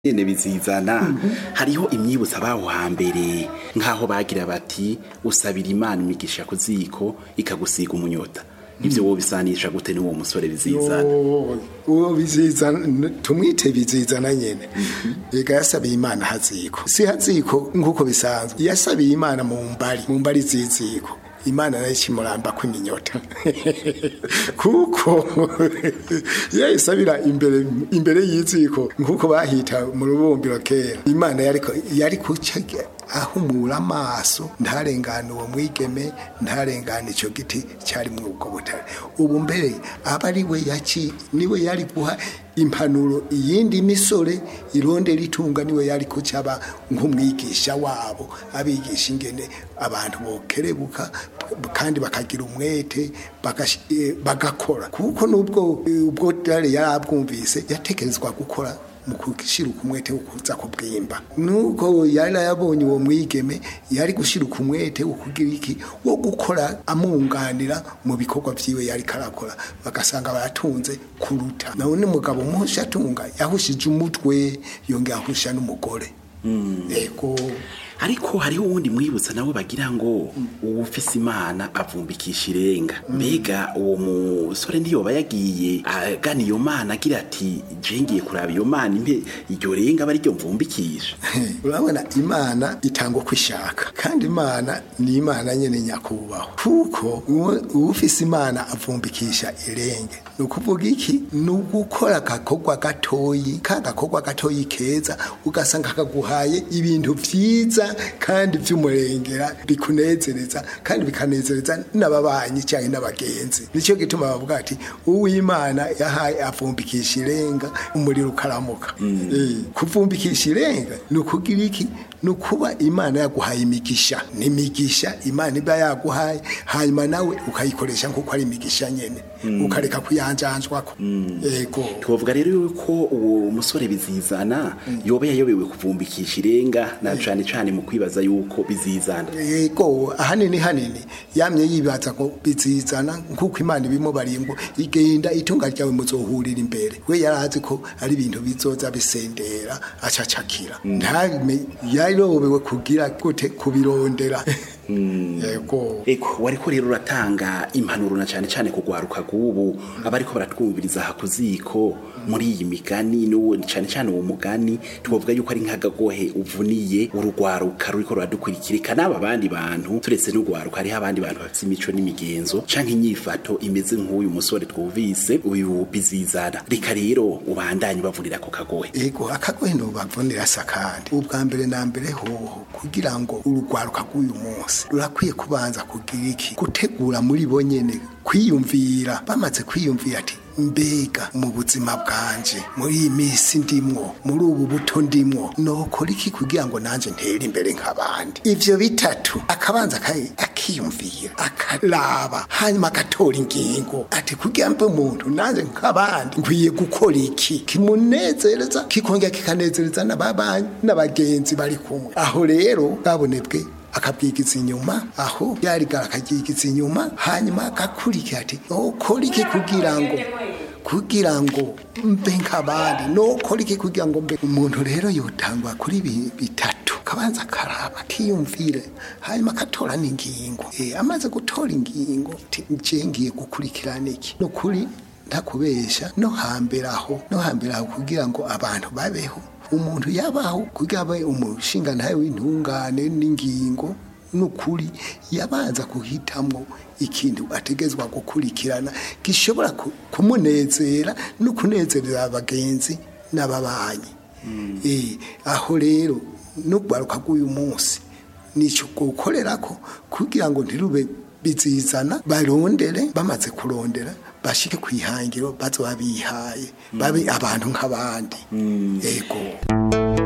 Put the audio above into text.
nyene bizizana hariho imyibutsa baho hambere nk'aho bagira bati usabira imana imigisha ku ziko ikagusiga umunyota ivyo wobisanisha gute n'uwo musore bizizana uwo bizizana tumwite bizizana nyene ega yasabiye imana haziko si haziko nk'uko bisanzwe yasabiye imana mu mbari mu mbari ziziko imana nayo ikimuramba kw'iminyota kuko yayisabira imbere imbere y'iziko nk'uko bahita mu rubumbiro kera imana yariko yari kuca ahumura amaso ntarengane uwo mwigeme ntarengane ico giti cyari mu ubwo butare ubu mbere aba ari we yaci niwe yari guha impanuro iyindi misore ironde ritunga niwe yari kucaba nk'umwigisha wabo abigisha ingene abantu bokerebuka kandi bakagira umwete bagash- eh, bagakora kuko nubwo eh, ubwo dare yarabwumvise yatekerezwa gukora mu gushiruka umwete wo kuza kubwimba nuko yari yabonye uwo mwigeme yari gushiruka umwete wo kugira iki wo gukora amunganira mu bikorwa vyiwe yari karakora bagasanga baratunze kuruta none umugabo muhusha atunga yahushije umutwe yongera ahusha n'umugore ego ariko hariho uwundi mwibutsa nawe bagira ngo uwufise imana avumbikisha irenga mbega uwo musore ntiyoba yagiye agana iyo mana agira ati je ngiye kuraba iyo mana impe iryo renga aba ariryo mvumbikisha urabona imana itanga uko ishaka kandi imana ni imana nyene nyakubahwa kuko uwo- uwufise imana avumbikisha irenge ni ukuvuga iki ni ugukora agakorwa gatoyi ka gakorwa gatoyi keza ugasanga kaguhaye ibintu vyiza kandi vy'umurengera bikunezereza kandi bikanezereza n'ababanyi cyangwa n'abagenzi nicyo gituma bavuga ati uwimana yahaye avumbikisha irenga umuriro ukaramuka Eh, kuvumbikisha irenga ni ukugira iki ni ukuba imana yaguhaye imigisha ni imigisha imana iba yaguhaye hanyuma nawe ukayikoresha nk'uko ari imigisha nyene ukareka kuyanjanjwako yego twovuga rero yuko uwo musore bizizana yoba yayobewe kuvumbikisha irenga na cane cane mu kwibaza yuko bizizana yego ahanini hanini yamye yibaza ko bizizana nk'uko imana ibimubariye ngo igenda itunga ryawe muzohurira imbere we yarazi ko ari ibintu bizoza bisendera acacakira ntame yarobewe kugira gute kubirondera yego Eko wariko rero uratanga impanuro na cane cane kugwaruka gubu abariko baratwumviriza aha kuziko muri iyi migani n'uwo cane cane uwo mugani twovuga yuko ari nk'agagohe uvuniye urugwaruka ruriko ruradukurikirika n'aba bandi bantu turetse n'ugwaruka hariho abandi bantu bafite imico n'imigenzo canke inyifato imeze nk'uyu musore twumvise uyu bizizana reka rero ubandanye bavunira ako kagohe ego akagohe ntubavunira sakandi ubwa mbere na mbere hoho kugira ngo urugwaruka rw'uyu munsi rurakwiye kubanza kugira iki gutegura muri bo nyene kwiyumvira bamaze kwiyumvira ati mbega mu buzima bwanje muri iyi minsi ndimwo muri ubu buto ndimwo nokora iki kugira ngo nanje ntere imbere nk'abandi ivyo bitatu akabanza akayi- akiyumvira akaraba hanyuma agatora ingingo ati kugira mbe umuntu nanje nk'abandi nkwiye gukora iki kimunezereza kikongera kikanezereza n'ababanyi n'abagenzi bari kumwe aho rero babonebwe akabwigiza inyuma aho yarigara akabyigiza inyuma hanyuma agakurikira ati ukora iki kugira ngo kugira ngo mbe nk'abandi nokora iki kugira ngo mbe umuntu rero yotangwa kuri ibi bitatu kabanza akaraba akiyumvire hanyuma agatora n'ingingo Eh, amaze gutora ingingo ati nje ngiye gukurikirana iki ni ukuri ntakubesha no hambere aho no hambere aho kugira ngo abantu babeho umuntu yabaho kugira abe umushinga ntawe w'intungane n'ingingo n'ukuri yabanza guhitamwo ikintu ategezwa gukurikirana gishobora ku- kumunezera no kunezereza abagenzi n'ababanyi Eh, aho rero n'urwaruka rw'uyu munsi nicyo gukorera ko kugira ngo ntirube bizizana barondere bamaze kurondera bashike ku ihangiro bazoba bihaye babe abantu nk'abandi yego